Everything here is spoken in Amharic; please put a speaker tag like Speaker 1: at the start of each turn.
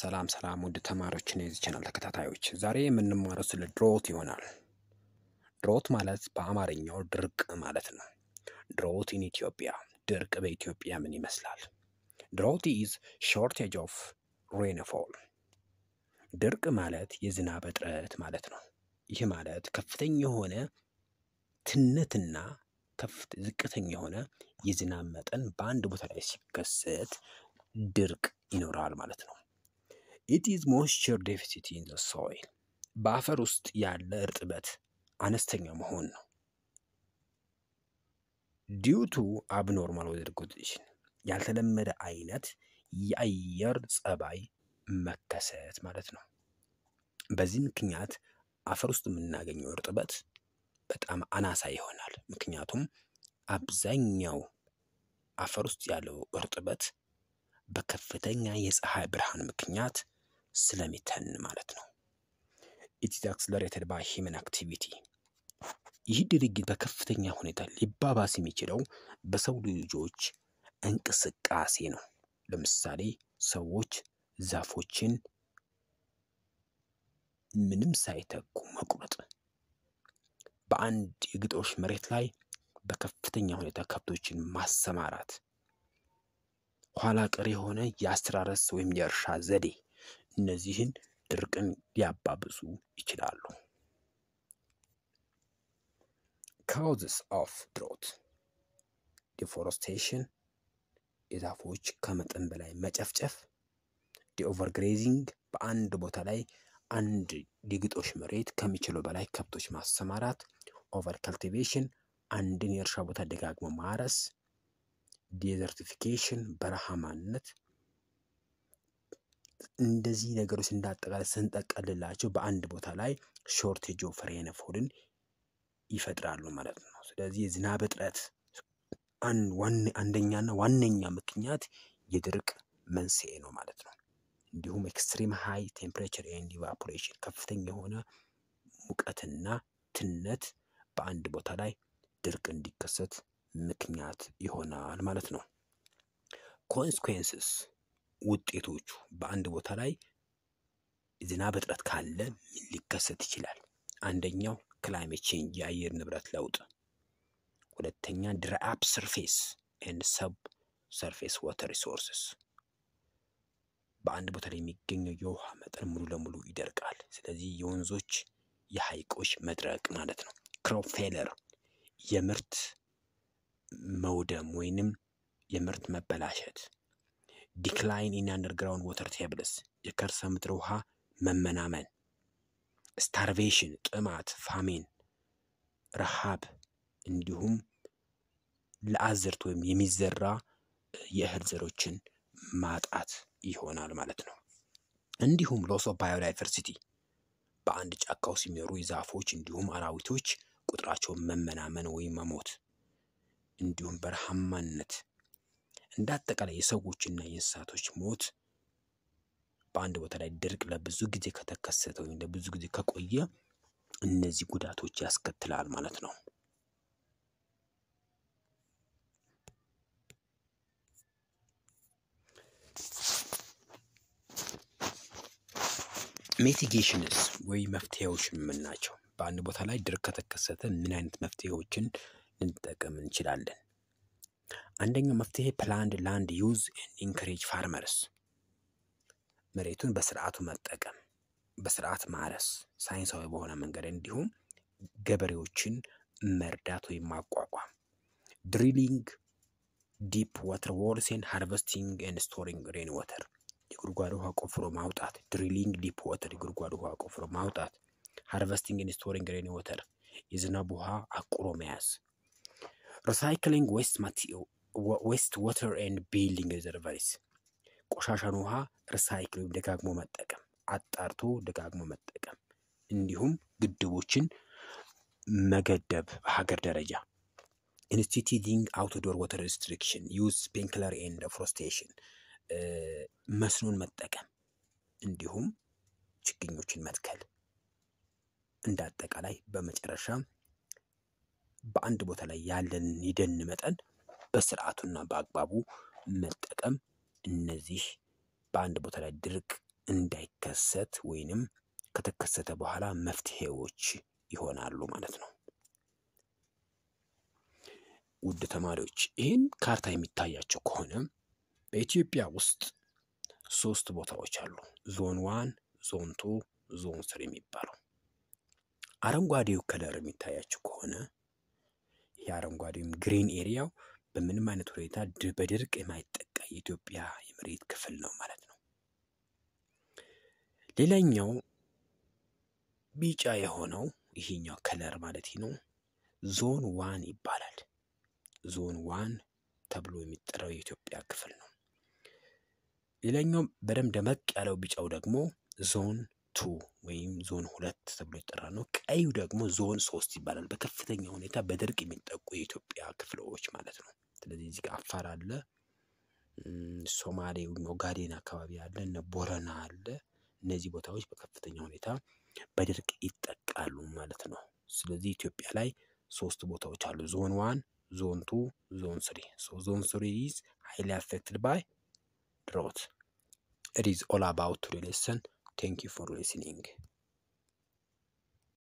Speaker 1: ሰላም ሰላም ውድ ተማሪዎችን የዚህ ቻናል ተከታታዮች ዛሬ የምንማረው ስለ ድሮት ይሆናል። ድሮት ማለት በአማርኛው ድርቅ ማለት ነው። ድሮት ኢን ኢትዮጵያ ድርቅ በኢትዮጵያ ምን ይመስላል? ድሮት ኢዝ ሾርቴጅ ኦፍ ሬንፎል። ድርቅ ማለት የዝናብ እጥረት ማለት ነው። ይህ ማለት ከፍተኛ የሆነ ትነትና ከፍት ዝቅተኛ የሆነ የዝናብ መጠን በአንድ ቦታ ላይ ሲከሰት ድርቅ ይኖራል ማለት ነው። ኢት ኢዝ ሞይስቸር ዴፊሲት ኢን ዘ ሶይል በአፈር ውስጥ ያለ እርጥበት አነስተኛ መሆን ነው። ዲዩ ቱ አብኖርማል ዌዘር ኮንዲሽን ያልተለመደ አይነት የአየር ጸባይ መከሰት ማለት ነው። በዚህ ምክንያት አፈር ውስጥ የምናገኘው እርጥበት በጣም አናሳ ይሆናል። ምክንያቱም አብዛኛው አፈር ውስጥ ያለው እርጥበት በከፍተኛ የፀሐይ ብርሃን ምክንያት ስለሚተን ማለት ነው። ኢት ኢዝ አክስለሬትድ ባይ ሂመን አክቲቪቲ። ይህ ድርጊት በከፍተኛ ሁኔታ ሊባባስ የሚችለው በሰው ልጆች እንቅስቃሴ ነው። ለምሳሌ ሰዎች ዛፎችን ምንም ሳይተኩ መቁረጥ፣ በአንድ የግጦሽ መሬት ላይ በከፍተኛ ሁኔታ ከብቶችን ማሰማራት፣ ኋላ ቀር የሆነ የአስተራረስ ወይም የእርሻ ዘዴ እነዚህን ድርቅን ሊያባብሱ ይችላሉ። ካውዝስ ኦፍ ድሮት ዲፎረስቴሽን፣ የዛፎች ከመጠን በላይ መጨፍጨፍ፣ ዲኦቨርግሬዚንግ፣ በአንድ ቦታ ላይ አንድ የግጦሽ መሬት ከሚችለው በላይ ከብቶች ማሰማራት፣ ኦቨር ካልቲቬሽን፣ አንድን የእርሻ ቦታ ደጋግሞ ማረስ፣ ዴዘርቲፊኬሽን፣ በረሃማነት እንደዚህ ነገሮች እንዳጠቃላይ ስንጠቀልላቸው በአንድ ቦታ ላይ ሾርቴጅ ኦፍ ሬንፎልን ይፈጥራሉ ማለት ነው። ስለዚህ የዝናብ እጥረት አንደኛና ዋነኛ ምክንያት የድርቅ መንስኤ ነው ማለት ነው። እንዲሁም ኤክስትሪም ሃይ ቴምፕሬቸር ኤንድ ኢቫፖሬሽን ከፍተኛ የሆነ ሙቀትና ትነት በአንድ ቦታ ላይ ድርቅ እንዲከሰት ምክንያት ይሆናል ማለት ነው። ኮንስኩዌንስስ ውጤቶቹ በአንድ ቦታ ላይ ዝናብ እጥረት ካለ ምን ሊከሰት ይችላል? አንደኛው ክላይሜት ቼንጅ የአየር ንብረት ለውጥ፣ ሁለተኛ ድራይ አፕ ሰርፌስ ኤንድ ሰብ ሰርፌስ ዋተር ሪሶርስስ በአንድ ቦታ ላይ የሚገኘው የውሃ መጠን ሙሉ ለሙሉ ይደርቃል። ስለዚህ የወንዞች የሐይቆች መድረቅ ማለት ነው። ክሮፕ ፌለር የምርት መውደም ወይንም የምርት መበላሸት፣ ዲክላይን ኢን አንደርግራውንድ ወተር ቴብልስ የከርሰ ምድር ውሃ መመናመን፣ ስታርቬሽን ጥማት፣ ፋሜን ረሃብ፣ እንዲሁም ለአዝርት ወይም የሚዘራ የእህል ዘሮችን ማጣት ይሆናል ማለት ነው። እንዲሁም ሎስ ኦፍ ባዮዳይቨርሲቲ በአንድ ጫካ ውስጥ የሚኖሩ የዛፎች እንዲሁም አራዊቶች ቁጥራቸውን መመናመን ወይም መሞት፣ እንዲሁም በረሃማነት እንደ አጠቃላይ የሰዎችና የእንስሳቶች ሞት በአንድ ቦታ ላይ ድርቅ ለብዙ ጊዜ ከተከሰተ ወይም ለብዙ ጊዜ ከቆየ እነዚህ ጉዳቶች ያስከትላል ማለት ነው። ሚቲጌሽንስ ወይ መፍትሄዎች ምን ናቸው? በአንድ ቦታ ላይ ድርቅ ከተከሰተ ምን አይነት መፍትሄዎችን ልንጠቀም እንችላለን? አንደኛው መፍትሄ ፕላንድ ላንድ ዩዝ ኢንከሬጅ ፋርመርስ መሬቱን በስርዓቱ መጠቀም፣ በስርዓት ማረስ፣ ሳይንሳዊ በሆነ መንገድ እንዲሁም ገበሬዎችን መርዳት ወይም ማቋቋም፣ ድሪሊንግ ዲፕ ዋተር ዎልስን ሃርቨስቲንግ ኤንድ ስቶሪንግ ሬን ዋተር የጉድጓድ ውሃ ቆፍሮ ማውጣት፣ ድሪሊንግ ዲፕ ዋተር የጉድጓድ ውሃ ቆፍሮ ማውጣት፣ ሃርቨስቲንግ ኤንድ ስቶሪንግ ሬን ዋተር የዝናብ ውሃ አቁሮ መያዝ፣ ሪሳይክሊንግ ዌስት ዋተር ኤንድ ቢልዲንግ ሪዘርቨሪስ ቆሻሻን ውሃ ሪሳይክል ወይም ደጋግሞ መጠቀም፣ አጣርቶ ደጋግሞ መጠቀም፣ እንዲሁም ግድቦችን መገደብ በሀገር ደረጃ ኢንስቲቲዩቲንግ አውትዶር ዋተር ሪስትሪክሽን ዩዝ ስፕሪንክለር ኤንድ ፎረስቴሽን መስኖን መጠቀም እንዲሁም ችግኞችን መትከል። እንደ አጠቃላይ በመጨረሻ በአንድ ቦታ ላይ ያለን የደን መጠን በስርዓቱና በአግባቡ መጠቀም እነዚህ በአንድ ቦታ ላይ ድርቅ እንዳይከሰት ወይንም ከተከሰተ በኋላ መፍትሄዎች ይሆናሉ ማለት ነው። ውድ ተማሪዎች ይህን ካርታ የሚታያቸው ከሆነ በኢትዮጵያ ውስጥ ሶስት ቦታዎች አሉ። ዞን ዋን፣ ዞን ቱ፣ ዞን ስሪ የሚባለው አረንጓዴው ከለር የሚታያቸው ከሆነ ይህ አረንጓዴውም ግሪን ኤሪያው በምንም አይነት ሁኔታ በድርቅ የማይጠቃ የኢትዮጵያ የመሬት ክፍል ነው ማለት ነው። ሌላኛው ቢጫ የሆነው ይሄኛው ከለር ማለት ነው ዞን ዋን ይባላል። ዞን ዋን ተብሎ የሚጠራው የኢትዮጵያ ክፍል ነው። ሌላኛው በደንብ ደመቅ ያለው ቢጫው ደግሞ ዞን ቱ ወይም ዞን ሁለት ተብሎ ይጠራል ነው። ቀዩ ደግሞ ዞን ሶስት ይባላል። በከፍተኛ ሁኔታ በድርቅ የሚጠቁ የኢትዮጵያ ክፍሎች ማለት ነው። ስለዚህ እዚህ ጋር አፋር አለ፣ ሶማሌ ኦጋዴን አካባቢ አለ፣ እነ ቦረና አለ። እነዚህ ቦታዎች በከፍተኛ ሁኔታ በድርቅ ይጠቃሉ ማለት ነው። ስለዚህ ኢትዮጵያ ላይ ሶስት ቦታዎች አሉ። ዞን ዋን፣ ዞን ቱ፣ ዞን ስሪ። ሶ ዞን ስሪ ኢዝ ሃይሊ አፌክትድ ባይ drought. It is all about today lesson. Thank you for listening.